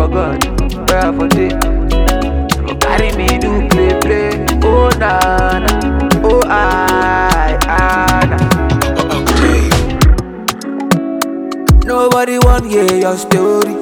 for God, where I for day. For carry me do play play. Oh na na, oh I I na. Nobody want hear your story.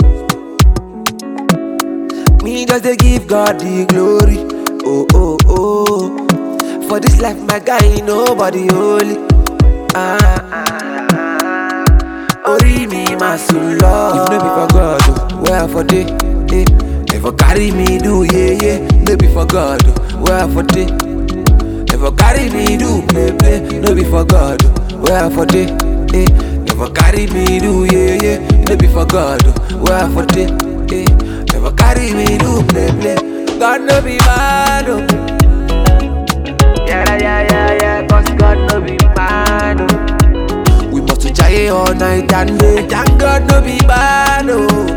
Me just dey give God the glory. Oh oh oh. For this life, my guy, nobody holy. Ah ah ah. Ori mi ma sun lọ. If no be for God, oh, where I for dey? Eh. If for carry me do yeah yeah, no be for God, oh, where I for dey? If for carry me do play play, no be for God, oh, where I for dey? Eh. If for carry me do yeah yeah, no be for God, oh, where I for dey? Eh. If for carry me do play play, God no be bad, oh. Yeah, yeah, yeah, yeah, cause God no be man, oh. We must to jaye all night and day, thank God no be bad, oh.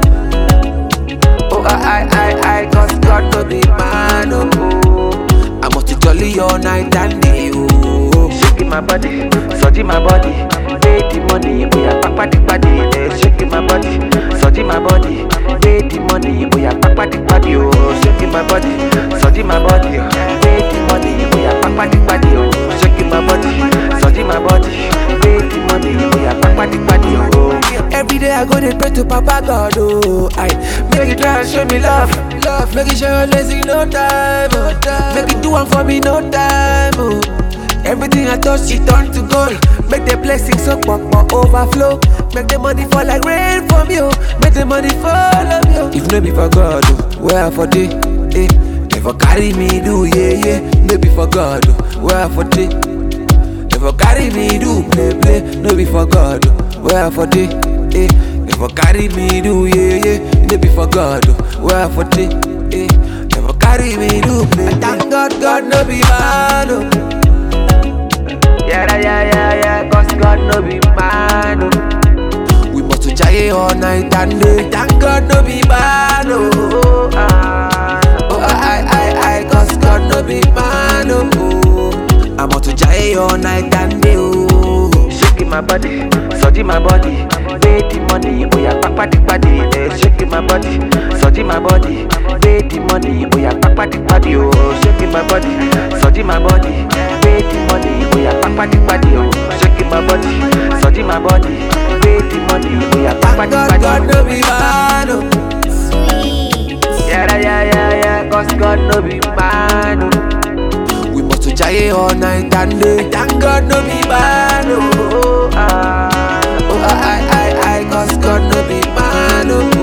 Oh, I, I, I, I, cause God no be man, oh. I must to jolly all night and day, oh. Shaking my body, surging my body, pay the money, oh yeah, papa the body, eh. Shaking my body, surging my body, pay the money, oh yeah, papa the body, oh. Shaking my body, surging my body, pay the money, oh yeah, papa the body, oh. Shaking my body, surging my body, pay the money, oh yeah, papa the body, oh. Every day I go to pray to Papa God, oh. I make it try and show me love, love. Make it show you lazy, no time, oh. Make it do one for me, no time, oh. Everything I touch, it turn to gold. Make the blessings up, up, up, overflow. Make the money fall like rain from you. Make the money fall of you. If no be for God, oh, where I for day? Eh. If for carry me, do yeah, yeah. No be for God, oh, where I for day? If for carry me, do play, play. No be for God, oh, where I for day? Eh. If for carry me, do yeah, yeah. No be for God, oh, where I for day? Eh. If for carry me, do play, play. Thank God, God no be man, oh. Yeah, yeah, yeah, yeah, cause God no be man, oh. We must to jaye all night and day. Thank God no be man, oh. Ah. Oh, I, I, I, cause God no be man, oh. I must to jaye all night and day, oh. Shaking my body, surging my body, pay the money, oh yeah, papa the body, eh. Shaking my body, surging my body, pay the money, oh yeah, papa the body, oh. Shaking my body, surging my body, pay the money, oh yeah, papa the body, oh. Shaking my body, surging my body, pay the money, oh yeah, papa the body. God no be man, oh. Sweet. Yeah, yeah, yeah, yeah, cause God no be man, oh. We must to jaye all night and day. Thank God no be man, oh. Ah. Oh, I, I, I, cause God no be man, oh.